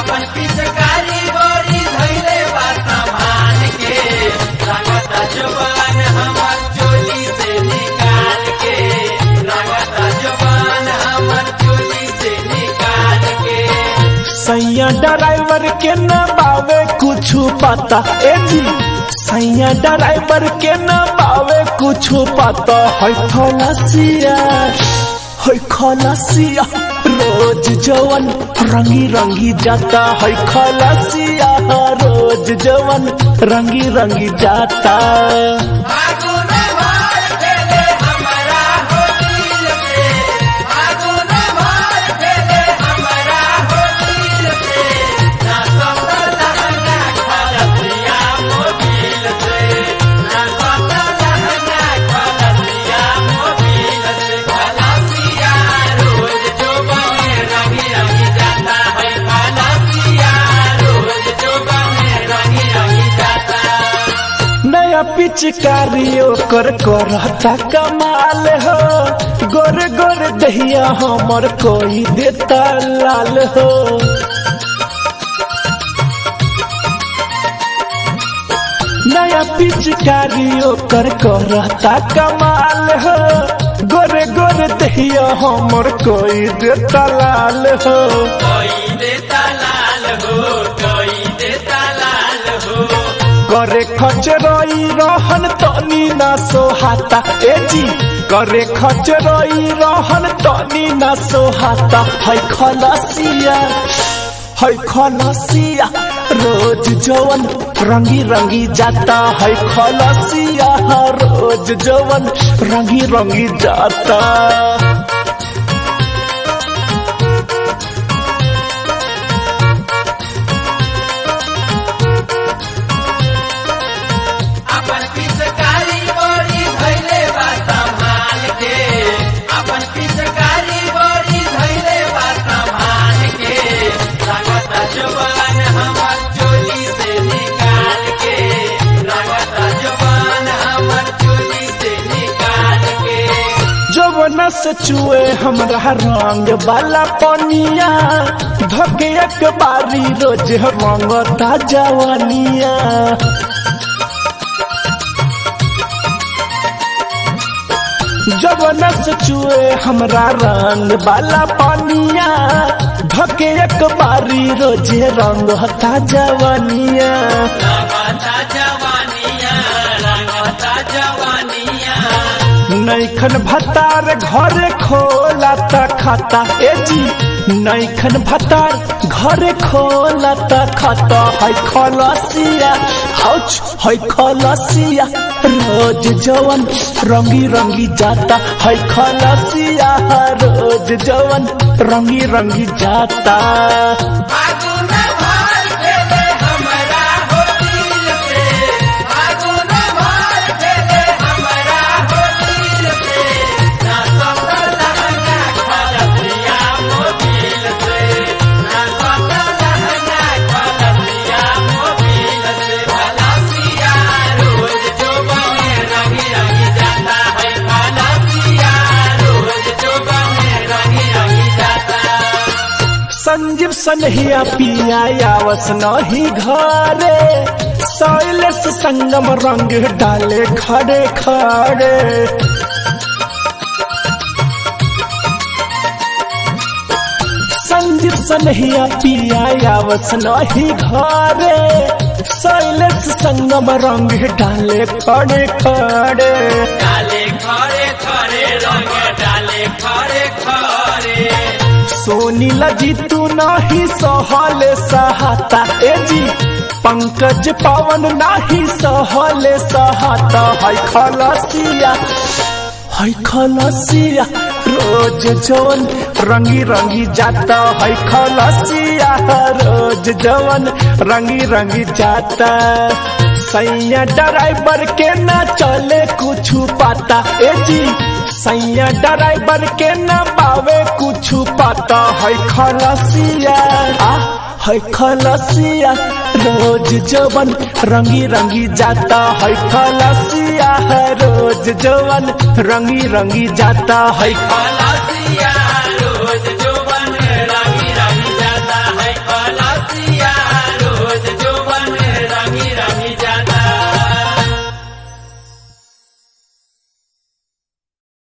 अपन पिचकारी बड़ी धैले बा संभाल के लागता जुबान हमर चोली से निकाल के लागता जुबान हमर चोली से निकाल के सैया ड्राइवर के न बावे कुछ पता ए जी सैया ड्राइवर के न बावे कुछ पता है खलासिया है खलासिया रोज जवन रंगी रंगी जाता है खलासिया रोज जवन रंगी रंगी जाता फागुन मार देले हमरा हो दिल से फागुन मार देले हमरा हो दिल से ना सफल लहंगा खलसिया मोबिल से ना सफल लहंगा खलसिया मोबिल से खलसिया रोज जो बने रंगी रंगी जाता है खलसिया रोज जो बने रंगी रंगी जाता नया पिचकारी ओकर करता कमाल हो गोर गोर दहिया हमर कोई देता लाल हो नया पिचकारी ओकर करता कमाल हो गोरे गोरे दहिया हमर कोई देता लाल हो कोई देता लाल हो कोई देता लाल हो करे खचरई रहन तनी ना सोहाता ए जी करे खचरई रहन तनी ना सोहाता है खलसिया है खलसिया रोज जवन रंगी रंगी जाता है खलसिया रोज जवन रंगी रंगी जाता अपन पिचकारी बड़ी धैले बा संभाल के अपन पिचकारी बड़ी धैले बा संभाल के लागता जुबान हमर चोली से निकाल के लागता जुबान हमर चोली से निकाल के जवन से चुए हमरा रंग वाला पनिया धके एक बारी रोज रंगता जवानिया जवन से चुए हमरा रंग वाला पनिया धके एक बारी रोज रंगता जवानिया लगता जवानिया लगता जवानिया नैखन भतार घरे खोला त खाता ए जी नैखन भतार घरे खोला त खाता है खलसिया हौच है खलसिया रोज जवन रंगी रंगी जाता है खलसिया रोज जवन रंगी रंगी जाता फागुन मार देले हमरा हो दिल से फागुन मार देले हमरा हो दिल से ना सफल लहंगा खलसिया मोबिल से ना सफल लहंगा खलसिया मोबिल से खलसिया रोज जो बने रंगी रंगी जाता है खलसिया रोज जो बने रंगी रंगी जाता संजीव सनहिया पिया आवस नहीं घरे शैलेश संगम रंग डाले खड़े खड़े संजीव सनहिया पिया आवस नहीं घरे शैलेश संगम रंग डाले खड़े खड़े डाले खरे खरे रंग डाले खरे खरे सोनी लजी तू नाही सहले सहाता ए जी पंकज पवन नाही सहले सहाता है खलसिया है खलसिया रोज जवन रंगी रंगी जाता है खलसिया रोज जवन रंगी रंगी जाता सैया ड्राइवर के ना चले कुछ पता ए जी सैया ड्राइवर के ना पावे कुछ पता है खलसिया आ है खलसिया रोज जवन रंगी रंगी जाता है खलसिया रोज जवन रंगी रंगी जाता है खलसिया